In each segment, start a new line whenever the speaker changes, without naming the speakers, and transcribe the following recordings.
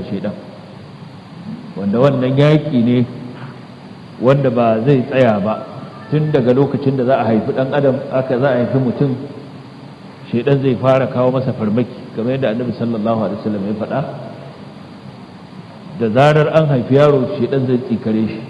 shaidan wanda wannan yaƙi ne wanda ba zai tsaya ba tun daga lokacin da za a haifi ɗan adam aka za a haifi mutum shaidan zai fara kawo masa farmaki kamar yadda annabi sallallahu alaihi wasallam ya faɗa da zarar an haifi yaro shaidan zai tsikare shi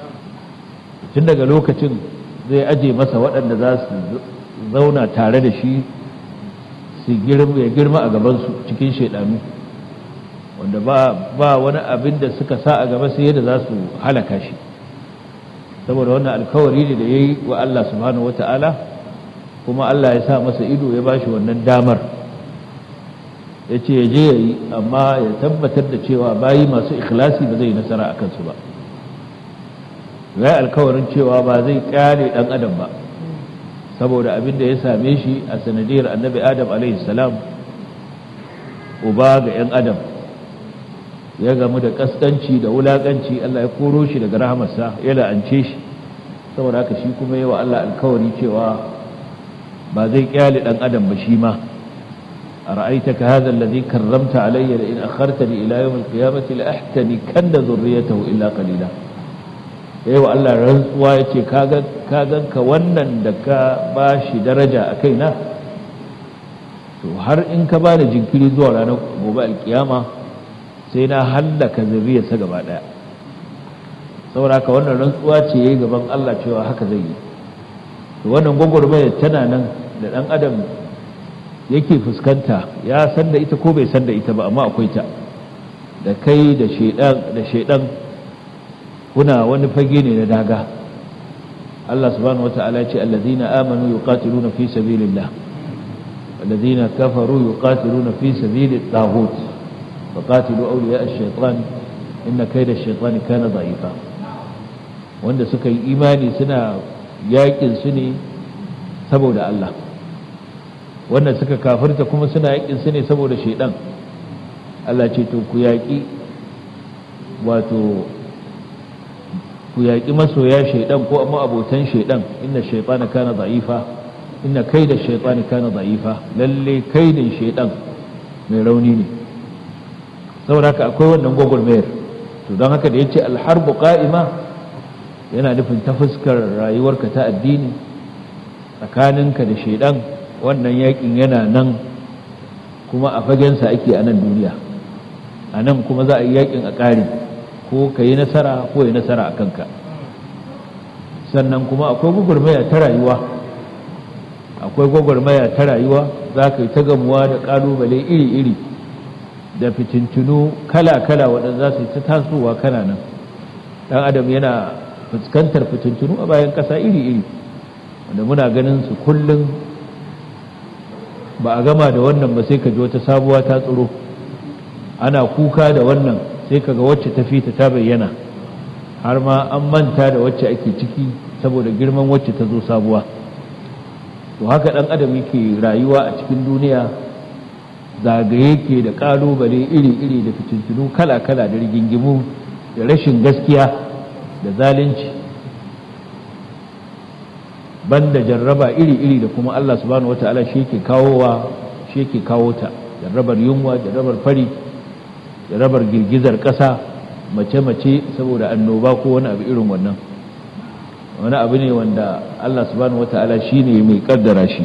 tun daga lokacin zai aje masa waɗanda za su zauna tare da shi su ya girma a gabansu cikin shaidanu wanda ba wani abin da suka sa a gaba sai yadda za su halaka shi saboda wannan alkawari ne da ya yi wa Allah subhanahu wata'ala kuma Allah ya sa masa ido ya ba shi wannan damar ya ce ya je ya yi amma ya tabbatar da cewa bayi masu ikhlasi ba zai yi nasara a kansu ba ya alkawarin cewa ba zai kyale ɗan adam ba saboda abin da ya same shi a sanadiyar annabi adam salam uba ga 'yan adam ya gamu da kaskanci da wulakanci Allah ya koro shi daga rahamarsa ya la'ance shi saboda haka shi kuma yi wa Allah alkawari cewa ba zai kyale ɗan adam ba shi ma a ra'aitaka hadha alladhi karramta alayya la in akhartani ila yawm al-qiyamati la ahtani kanna dhurriyyatahu illa qalila yayi wa Allah rantsuwa yace kaga kagan ka wannan da ka bashi daraja a kaina to har in ka bani jinkiri zuwa ranar gobe alkiyama sai na hallaka zuriyarsa gaba daya saboda haka wannan rantsuwa ce yayi gaban Allah cewa haka zai yi to wannan gwagwarmaya tana nan da dan adam yake fuskanta ya san da ita ko bai san da ita ba amma akwai ta da kai da shedan da shedan kuna wani fage ne na daga Allah subhanahu wataala ya ce allazina amanu yuqatiluna fi sabilillah والذين كفروا يقاتلون في سبيل الطاغوت فقاتلوا أولياء الشيطان إن كيد الشيطان كان ضعيفا wanda suka yi imani suna yakin su ne saboda Allah wanda suka kafirta kuma suna yakin su ne saboda shaidan Allah ce to ku yaki wato ku yaki masoya shaidan ko amma abotan shaidan inna shaytana kana da'ifa inna kaida shaytani kana da'ifa lalle kaidin shaidan mai rauni ne saboda haka akwai wannan gwagwarmayar to don haka da ya ce alharbu ƙa'ima yana nufin ta fuskar rayuwarka ta addini tsakaninka da shaidan wannan yakin yana nan kuma a fagensa ake a nan duniya a nan kuma za a yi yakin a ƙari ko ka yi nasara ko yi nasara a kanka sannan kuma akwai gwagwarmaya ta rayuwa akwai gwagwarmaya ta rayuwa za ka yi ta gamuwa da ƙalubale iri-iri da fitintunu kala-kala waɗanda za su yi ta tasowa kana nan ɗan adam yana fuskantar fitintunu a bayan ƙasa iri-iri wanda muna ganin su kullum ba a gama da wannan ba sai ka ji wata sabuwa ta tsoro ana kuka da wannan sai ka ga wacce ta fita ta bayyana har ma an manta da wacce ake ciki saboda girman wacce ta zo sabuwa to haka ɗan adam yake rayuwa a cikin duniya zagaye ke da ƙalubale iri-iri da fitintunu kala-kala da rigingimu da rashin gaskiya da zalunci banda jarraba iri-iri da kuma Allah subhanahu wata'ala shi yake kawowa shi yake kawo ta jarrabar yunwa jarrabar fari jarrabar girgizar ƙasa mace-mace saboda annoba ko wani abu irin wannan wani abu ne wanda Allah subhanahu wata'ala shi ne mai kaddara shi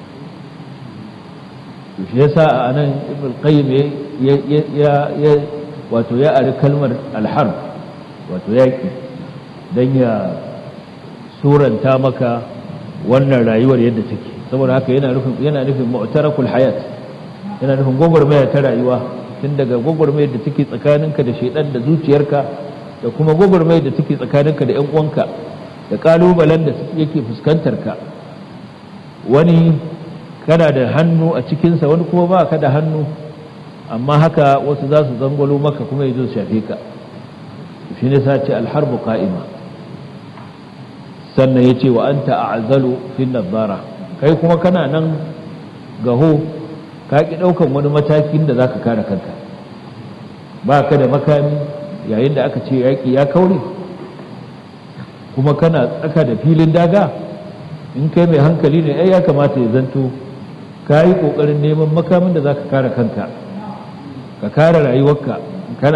shi yasa a nan ibn qayyim ya ya wato ya ari kalmar alharb wato yaki dan ya suranta maka wannan rayuwar yadda take saboda haka yana nufin yana nufin mu'tarakul hayat yana nufin gwagwarmaya ta rayuwa tun daga gwagwarmayar da take tsakaninka da shaidan da zuciyarka da kuma gwagwarmayar da take tsakaninka da yan uwanka da kalubalen da yake fuskantar ka wani kana da hannu a cikinsa wani kuma ba ka da hannu amma haka wasu za su zangwalo maka kuma ya zo shafe ka shi ne sace alharbu ka'ima sannan ya ce wa an ta'azalu fin nazara kai kuma kana nan gaho ka ki ɗaukan wani matakin da za ka kare kanka ba ka da makami yayin da aka ce yaƙi ya kaure kuma kana tsaka da filin daga in kai mai hankali ne ai ya kamata ya zanto ka yi ƙoƙarin neman makamin da za ka kare kanka ka kare rayuwarka